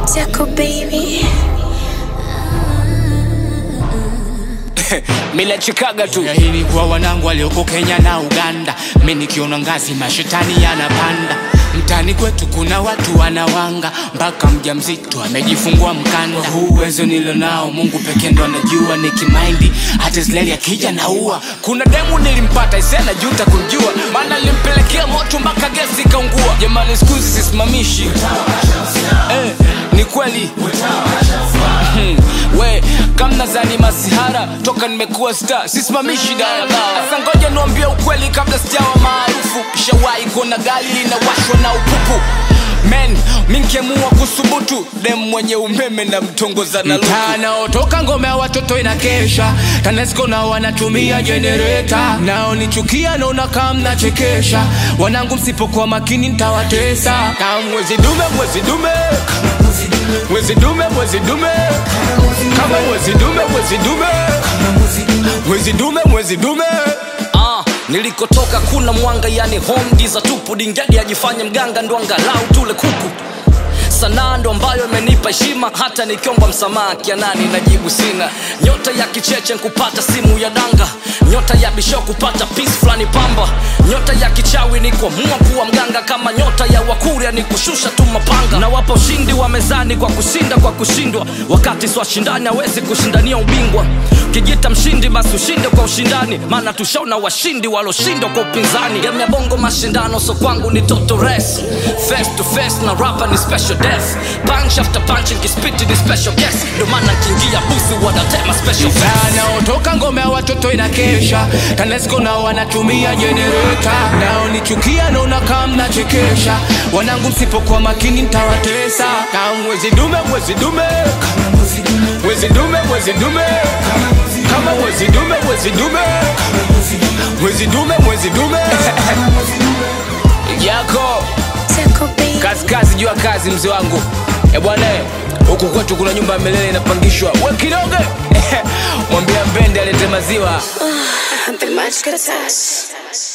Tickle baby. Mila chikaga tu ya hili kwa wanangu walioko Kenya na Uganda. Mi nikiona ngazi mashetani yanapanda mtani kwetu, kuna watu wanawanga mpaka mjamzito amejifungua mkanda. Huu uwezo nilo nao Mungu pekee ndo anajua, nikimaindi hata Israeli akija naua. kuna demu nilimpata isena juta kumjua maana nilimpelekea moto mpaka gesi ikaungua jamani skuzi sisimamishi eh, ni kweli Hmm, we kamna zani masihara toka nimekuwa star sisimamishi daladala sasa ngoja niwambie ukweli kabla sijawa maarufu shawahi kuona gari linawashwa na upupu men minkemua kusubutu dem mwenye umeme na mtongoza na luku Tanaotoka ngome ya watoto inakesha, TANESCO na wanatumia jenereta, nao nichukia naona kama mnachekesha. Wanangu msipokuwa makini nitawatesa. Kama mwezi dume mwezi dume mwezi dume mwezi dume kama mwezi dume mwezi dume mwezi dume mwezi dume Ah, nilikotoka kuna mwanga yani home giza tupu dingadi ajifanye mganga ndo angalau tule kuku sanaa ndo ambayo imenipa heshima hata nikiomba msamaha kianani najibu sina nyota ya kicheche nkupata simu ya danga nyota ya bisho kupata pis fulani pamba nyota ya kichawi ni kuamua kuwa mganga kama nyota ya wakuria ni kushusha tu mapanga na wapo ushindi wa mezani kwa kushinda kwa kushindwa wakati swashindani hawezi kushindania ubingwa ukijita mshindi basi ushinde kwa ushindani maana tushaona washindi waloshindwa kwa upinzani game ya bongo mashindano so kwangu ni toto res face to face na rapa ni special death punch after punch kispiti ni special guest ndo maana nkiingia busi wanatema special fest. Tanaotoka ngome ya watoto inakesha, TANESCO na wanatumia jenereta, nao nichukia naona kama mnachekesha. Wanangu msipokuwa makini nitawatesa. kama mwezi dume mwezi dume mwezi dume mwezi dume kama mwezi dume mwezi dume mwezi dume mwezi dume yako Tickle baby. kazi kazi juu ya kazi mzee wangu e bwana eh, huku kwetu kuna nyumba ya milele inapangishwa we kidogo mwambia mbende alete maziwa The much good touch.